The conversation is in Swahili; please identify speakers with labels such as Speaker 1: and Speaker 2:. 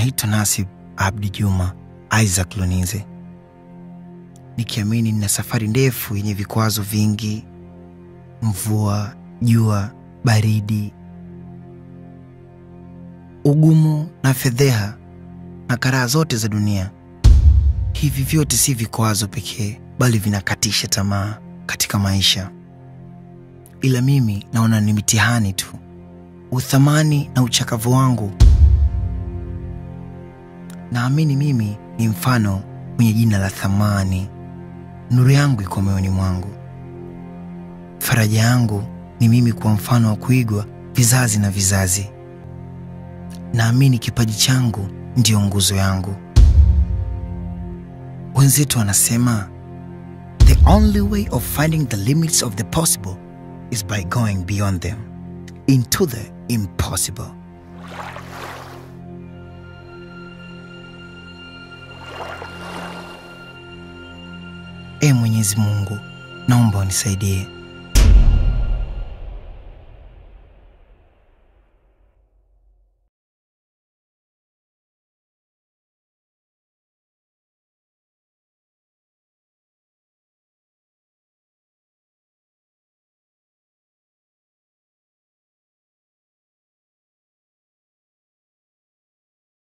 Speaker 1: Naitwa Nasib Abdi Juma Isaac Lonize, nikiamini nina safari ndefu yenye vikwazo vingi, mvua, jua, baridi, ugumu na fedheha na karaha zote za dunia. Hivi vyote si vikwazo pekee, bali vinakatisha tamaa katika maisha, ila mimi naona ni mitihani tu, uthamani na uchakavu wangu. Naamini mimi ni mfano mwenye jina la thamani. Nuru yangu iko moyoni mwangu. Faraja yangu ni mimi kuwa mfano wa kuigwa vizazi na vizazi. Naamini kipaji changu ndiyo nguzo yangu. Wenzetu wanasema the only way of finding the limits of the possible is by going beyond them into the impossible. E Mwenyezi Mungu, naomba unisaidie